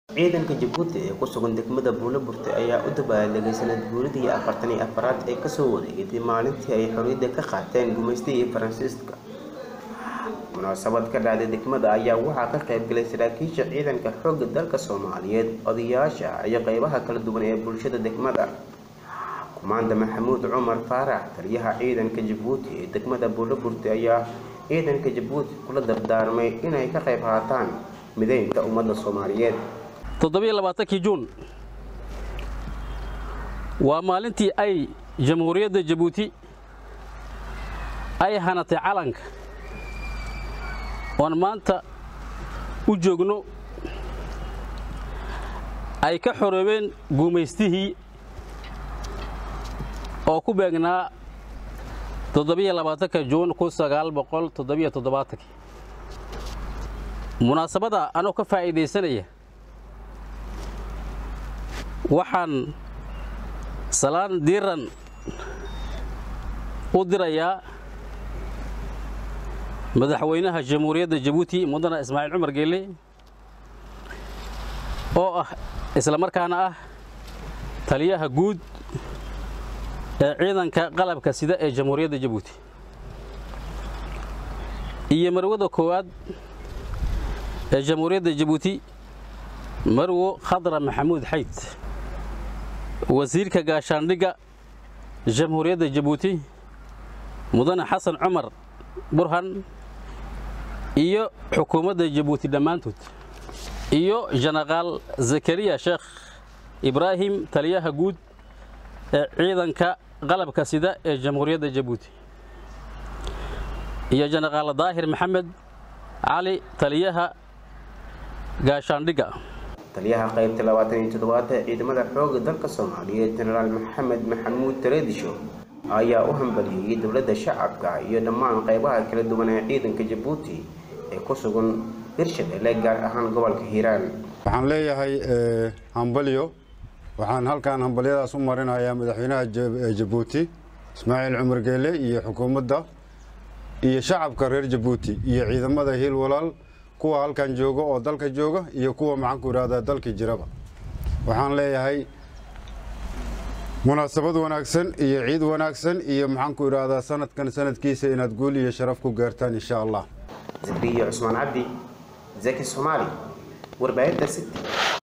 ciidanka jabuuti ee ku sugan degmada buulaburte ayaa u dabaaldegay sanad guuridii afartan iyo afaraad ee kasoo wareegatay maalintii ay xorriyadda ka qaateen gumaystigii faransiiska munaasabad ka dhacday degmada ayaa waxaa ka qaybgalay saraakiisha ciidanka xoogga dalka soomaaliyeed odayaasha iyo qeybaha kala duwan ee bulshada degmada kumaanda maxamuud cumar faarax taliyaha ciidanka jabuuti ee degmada buulaburte ayaa ciidanka jabuuti kula dardaarmay inay ka qayb qaataan mideynta ummadda soomaaliyeed toddobiyo labaatankii juun waa maalintii ay jamhuuriyadda jabuuti ay hanatay calanka oon maanta u joogno ay ka xoroobeen guumaystihii oo ku beegnaa toddobiyo labaatanka juun kun sagaal boqol toddobiyo toddobaatankii munaasabada anoo ka faa'iidaysanaya waxaan salaan diiran u dirayaa madaxweynaha jamhuuriyadda jabuuti mudane ismaaciil cumar geelle oo ah isla markaana ah taliyaha guud ee ciidanka qalabka sida ee jamhuuriyadda jabuuti iyo marwada koowaad ee jamhuuriyadda jabuuti marwo khadra maxamuud xayd wasiirka gaashaandhigga jamhuuriyadda jabuuti mudane xasan cumar burhan iyo xukuumadda jabuuti dhammaantood iyo jenaraal zakariya sheekh ibraahim taliyaha guud ee ciidanka qalabka sida ee jamhuuriyadda jabuuti iyo jenaraal daahir maxamed cali taliyaha gaashaandhigga taliyaha qaybta labaatan iyo toddobaad ee ciidamada xoogga dalka soomaaliyeed jenaraal maxamed maxamuud tareedisho ayaa u hambalyeeyey dowladda shacabka iyo dhammaan qaybaha kala duwan ee ciidanka jabuuti ee ku sugan hirshabelle gaar ahaan gobolka hiiraan waxaan leeyahay hambalyo waxaan halkan hambalyadaas u marinayaa madaxweynaha jabuuti ismaaciil cumar geele iyo xukuumadda iyo shacabka reer jabuuti iyo ciidamada hiil walaal kuwa halkan jooga oo dalka jooga iyo kuwa maxaanku idhahdaa dalkii jiraba waxaan leeyahay munaasabad wanaagsan iyo ciid wanaagsan iyo maxaanku idhaahdaa sanadkan sanadkiisa inaad guul iyo sharaf ku gaartaan insha allah zakriya cusmaan cabdi zaki soomaali warbaahinta city